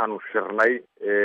waxaanu shirnay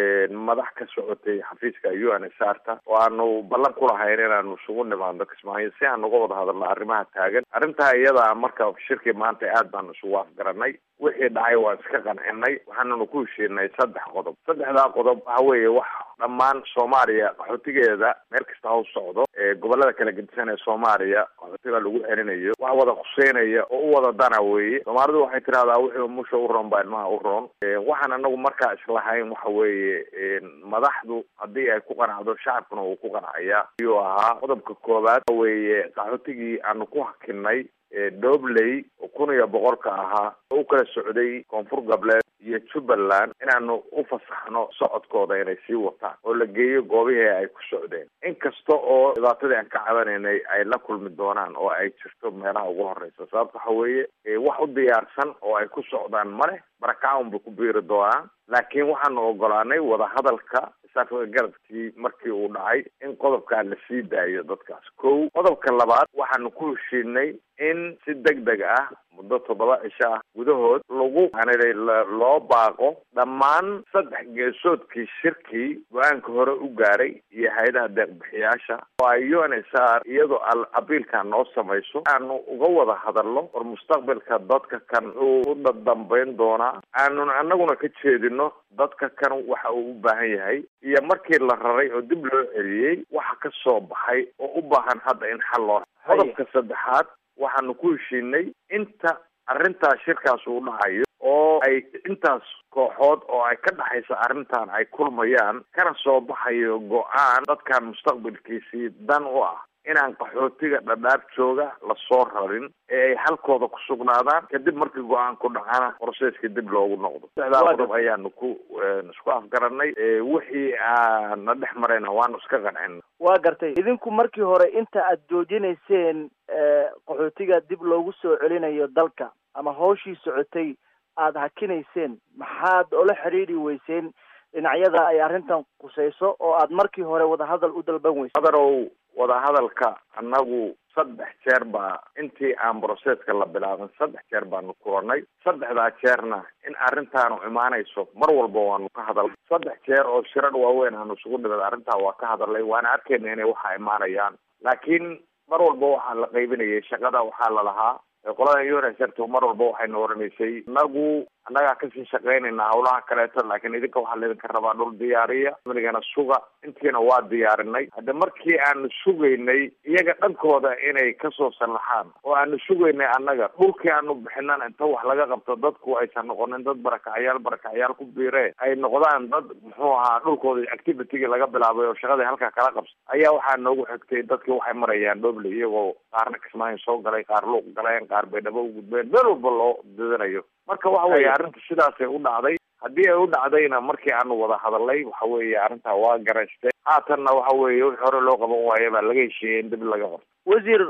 madax ka socotay xafiiska u n s r ta oo aanu ballan ku lahayn inaanu isugu nimaadno kismaayo si aan uga wada hadalno arrimaha taagan arrintaa iyada marka shirkii maanta aad baanu isugu afgaranay wixii dhacay waan iska qancinay waxaananu ku heshiinay saddex qodob saddexdaa qodob waxa weeye wax dhammaan soomaaliya qaxootigeeda meel kasta ha u socdo gobolada kala gedisan ee soomaaliya qaxootiga lagu celinayo wax wada khuseynaya oo u wada dana weeye soomaalidu waxay tidhahdaa wixii musha u roon baa ilmaha u roon waxaan anagu markaa islahayn waxa weeye madaxdu haddii ay ku qanacdo shacabkuna uu ku qancaya ayuu ahaa qodobka koowaad weeye qaxootigii aanu ku hakinay dobley oo kun iyo boqolka ahaa oo u kala socday koonfur galbeed iyo jubbaland inaanu u fasaxno socodkooda inay sii wataan oo la geeyo goobihii ay ku socdeen inkasta oo dhibaatadii aan ka cabanaynay ay la kulmi doonaan oo ay jirto meelaha ugu horeysa sababta waxa weeye wax u diyaarsan oo ay ku socdaan maleh barakacaun bay ku biiri doonaan laakiin waxaanu ogolaanay wadahadalka isaafka garabkii markii uu dhacay in qodobkaa la sii daayo dadkaas kow qodobka labaad waxaanu ku heshiinay in si deg deg ah muddo toddoba cisho ah gudahood lagu hanilay loo baaqo dhammaan saddex geesoodkii shirkii go-aanka hore u gaaray iyo hay-adaha deeqbixiyaasha oo ay u n s r iyadoo abiilka noo samayso aanu uga wada hadalno war mustaqbalka dadka kan uu u dadambayn doonaa aanun anaguna ka jeedino dadka kan waxa uu u baahan yahay iyo markii la raray oo dib loo celiyey waxa ka soo baxay oo u baahan hadda in xal loo qodobka saddexaad waxaanu ku heshiinay inta arrintaas shirkaas uu dhacayo oo ay intaas kooxood oo ay ka dhexaysa arrintan ay kulmayaan kana soo baxayo go-aan dadkan mustaqbalkiisii dan u ah inaan qaxootiga dhadhaab jooga lasoo rarin ee ay halkooda ku sugnaadaan kadib markii go-aan ku dhacana proseska dib loogu noqdo saddexdaa qodob ayaanu ku isku afgaranay wixii aana dhex marayna waanu iska qancina waa gartay idinku markii hore inta aad joojinayseen qaxootiga dib loogu soo celinayo dalka ama hawshii socotay aada hakinayseen maxaad ola xidhiidhi weyseen dhinacyada ay arrintan qusayso oo aad markii hore wadahadal u dalban weyseen hadarow wadahadalka annagu saddex jeer baa intii aan broseska la bilaabin saddex jeer baanu kulanay saddexdaa jeerna in arrintaanu imaanayso mar walba waanu ka hadalnay saddex jeer oo shirar waaweyn aanu isugu dhimid arrintaa waa ka hadalnay waana arkayna inay waxa imaanayaan laakiin mar walba waxaa la qaybinayay shaqada waxaa la lahaa qolada unsrto mar walba waxayna oranaysay inagu annagaa kasii shaqaynayna hawlaha kaleeto laakiin idinka waxaa laydinka rabaa dhul diyaariya amnigana suga intiina waa diyaarinay hadda markii aanu sugaynay iyaga dhankooda inay kasoo sallaxaan oo aanu sugaynay annaga dhulkii aanu bixinan inta wax laga qabto dadku aysan noqonin dad barakacyaal barakacyaal ku biire ay noqdaan dad muxuu ahaa dhulkooda activitygii laga bilaabay oo shaqadii halkaa kala qabsa ayaa waxaa noogu xigtay dadkii waxay marayaan dhoble iyagoo qaarna kismaayo soo galay qaar luuq galeen qaar baydhabo u gudbeen meel walba loo didanayo marka waxa weeye arrinta sidaasay u dhacday haddii ay u dhacdayna markii aanu wada hadalnay waxa weeye arrintaa waa garaystay haatanna waxa weeye wixii hore loo qaban waayo baa laga heshiiyey in dib laga qabto wasiir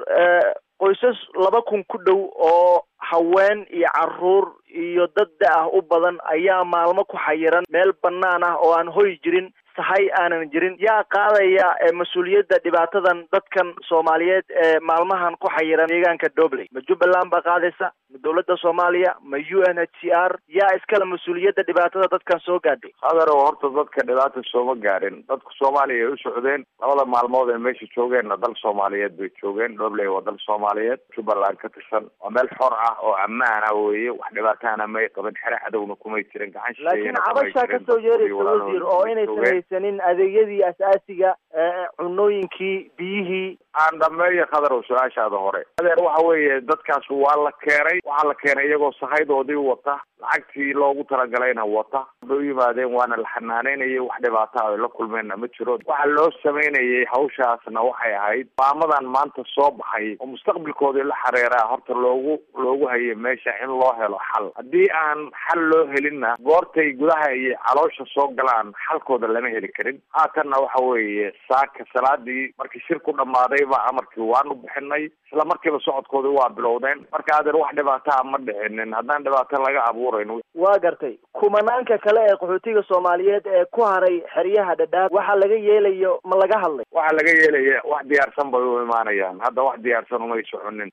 qoysas laba kun ku dhow oo haween iyo caruur iyo dad da ah u badan ayaa maalmo ku xayiran meel banaan ah oo aan hoy jirin sahay aanan jirin yaa qaadaya mas-uuliyadda dhibaatadan dadkan soomaaliyeed ee maalmahan ku xayiran deegaanka dobley ma jubbaland baa qaadaysa ma dawladda soomaaliya ma u n h c r yaa iskale mas-uuliyadda dhibaatada dadkan soo gaadhay hadeero horta dadka dhibaata sooma gaarin dadka soomaaliya ay u socdeen labada maalmood ee meesha joogeenna dal soomaaliyeed bay joogeen dobley waa dal soomaaliyeed jubbaland ka tirsan waa meel xor ah oo ammaan ah weeye wax dhibaataana may qaban xere cadowna kumay jirin gacan laakiin cabashaa kasoo yeeraysa wasiir oo inaysan haysanin adeegyadii asaasiga cunooyinkii biyihii aan dhameeyo khadarow su-aashaada hore adeer waxa weeye dadkaas waa la keenay waxaa la keenay iyagoo sahaydoodii wata lacagtii loogu talagalayna wata bay u yimaadeen waana la xanaaneynayay wax dhibaata ay la kulmeenna ma jiro waxa loo samaynayay hawshaasna waxay ahayd maamadan maanta soo baxay oo mustaqbalkoodii la xareeraa horta loogu loogu hayay meesha in loo helo xal haddii aan xal loo helinna goortay gudaha iyo caloosha soo galaan xalkooda lama heli karin haatanna waxa weeye saaka salaadii markii shir ku dhammaaday ba amarkii waanu bixinay isla markiiba socodkoodii waa bilowdeen marka adeer wax dhibaataa ma dhicinin haddaan dhibaato laga abuurayn waa gartay kumanaanka kale ee qaxootiga soomaaliyeed ee ku haray xeryaha dhadhaab waxa laga yeelayo ma laga hadlay waxa laga yeelaya wax diyaarsan bay u imaanayaan hadda wax diyaarsan umay soconin